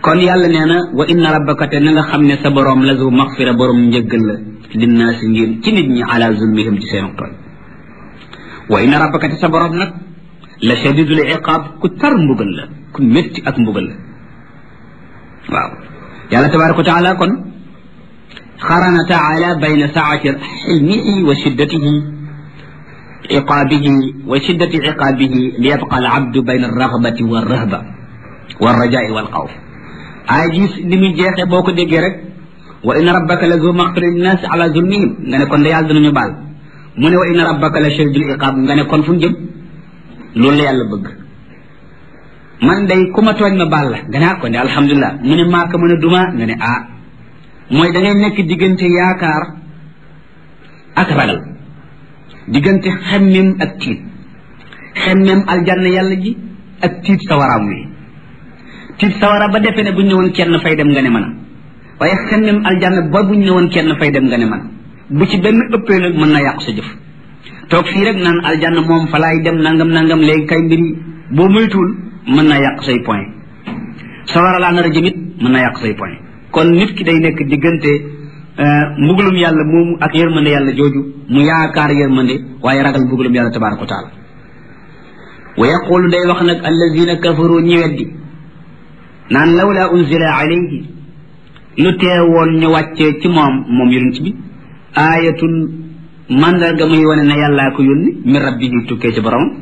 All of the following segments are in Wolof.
kon yàlla nee na wa inna rabbaka te na nga xam ne sa boroom la zu maxfira boroom njëggal la linnaasi ngir ci nit ñi ala zulmihim ci seen tooñ wa inna rabbaka te sa boroom nag la shadidul iqaab ku tar mbugal la ku métti ak mbugal la waaw yàlla tabaraka wa taala kon xarana taala bayna saati xilmihi wa shiddatihi iqaabihi wa shiddati iqaabihi li yabqa al abdu bayna alragbati walrahba walrajai walxawf aay ji li muy jeexee boo ko déggee rek wa inna rabbaka la zu maxfira linnaasi ala zulmihim nga ne kon da yàlla dinañu baal mu ne wa inna rabbaka la shadidul iqaab nga ne kon fu ñu jëm loolu la yàlla bëgg man day ku ma tooñ ma baal la nga ne ah kon de alhamdulilah mu ne maaka mën a duma nga ne ah mooy da ngay nekk diggante yaakaar ak ragal diggante xemmem ak tiit xemmem aljanna yàlla ji ak tiit sawaraam wi tiit sawara ba defee ne buñ ne woon kenn fay dem nga ne man waaye xemmem aljanna ba buñ ne woon kenn fay dem nga ne man bu ci benn ëppee nag mën na yàqu sa jëf toog fii rek naan aljanna moom fa laay dem nangam nangam léegi kay mbiri boo moytuwul mën naa yàq say point sawara laa nar a jëmit mën naa yàq say point kon nit ki day nekk diggante mbugalum yàlla moomu ak yërmande yàlla jooju mu yaakaar yërmande waaye ragal mbugalum yàlla tabaraka wa taala wa yaqulu day wax nag allazina kafaru ñi weddi naan lawla unzila alayhi lu teewoon ñu wàccee ci moom moom yonent bi aayatun mandarga muy wane ne yàllaa ko yónni min rabbihi tukkee ci borom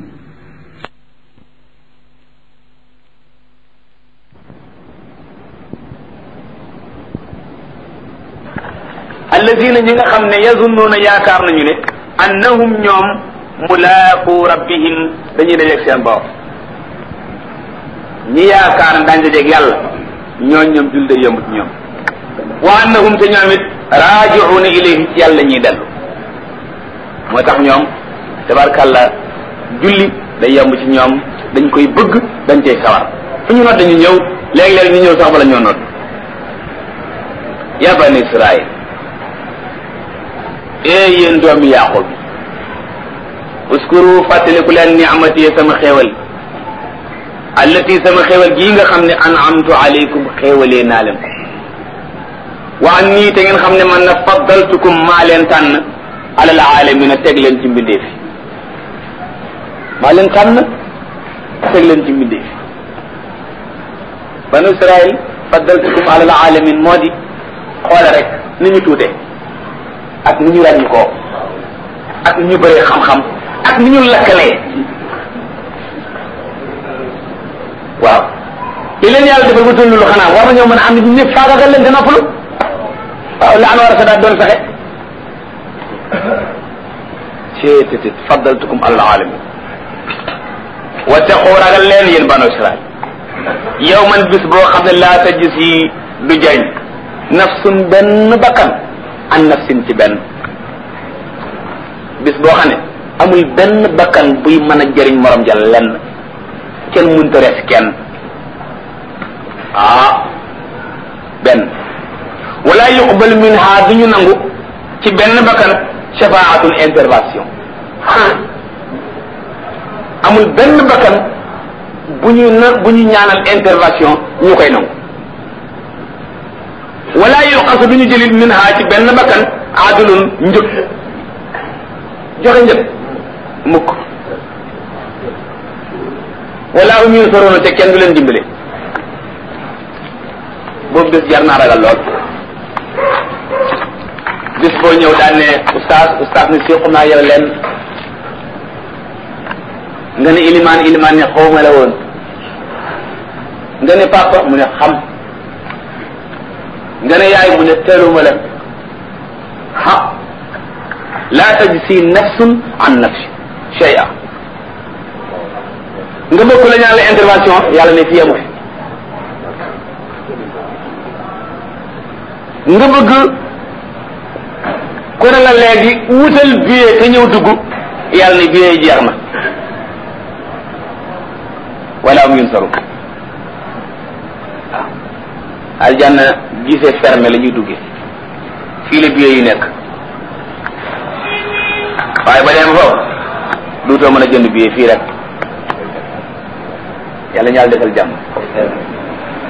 alladina ñi nga xam ne yazunnuuna yaakaar nañu ne annahum ñoom mulaaqu rabbihim dañuy dajeeg seen borom ñi yaakaar ne daañu dajeeg yàlla ñooñ ñoom jul day yëmut ñoom wa annahum te ñoom it raajiuuna ilayhi ci yàlla ñuy dellu moo tax ñoom tabarkàlla julli day yomb ci ñoom dañ koy bëgg dañ cay sawar fu ñu nodd dañu ñëw léegi-léegi ñu ñëw sax bala ñoo nodd ya bani israil ee yéen doomi yaqub uskuru fàttaliku leen ni'mati sama xéewal allati sama xéewal gii nga xam ne an'amtu alaykum xéewalee naa leen ko wa an nii te ngeen xam ne man na faddaltukum maa leen tànn alal aalamina teg leen ci mbindeef yi maa leen tànn teg leen ci mbindeef yi banu israil faddaltukum alal alamin moo di xoole rek ni ñu tuute ak ni ñu ràññi koo ak ni ñu bëree xam-xam ak ni ñu lakkalee waaw li leen yàlla defal bu tollu lu xanaa war nañoo mën a am nit ñëpp faagagal leen te noppalu waaw la an war a sa daat doon fexe ceetétit faddaltukum alal alamin wattaqu ragal leen yéen banu israil yow man bis boo xam ne laa ta gis yi du jañ nafsun benn bakkan an nafsin ci benn bis boo xam ne amul benn bakkan buy mën a jëriñ morom ja lenn kenn mënta res kenn ah benn wala yuqbal minha du ñu nangu ci benn bakkan shafaatun intervention amul benn bakkan bu ñu na bu ñu ñaanal intervention ñu koy nangu wala yuqasu du ñu jëlit min ha ci benn bakkan adulun njëg joxe njëg mukk wala um yunsaruna te kenn du leen dimbale boobu bés jar naa ragal lool bis boo ñëw daan ne oustaz oustaz ne séqu naa yow leen nga ne ilimaan ilimaan ne xawma la woon nga ne papa mu ne xam nga ne yaay mu ne teeluma la ha la tajzi nafsun an nafsi shay'a nga bëgg la ñaan la intervention yàlla ne fii amu fi nga bëgg ku ne la léegi wutal billet te ñëw dugg yàlla ne billet yi jeex na wala am yun saru waaw aljanna gisee fermé la ñuy duggee fii la billet yi nekk waaye ba dem foofu duutoo mën a jënd billet fii rek yàlla ñaal defal jàmm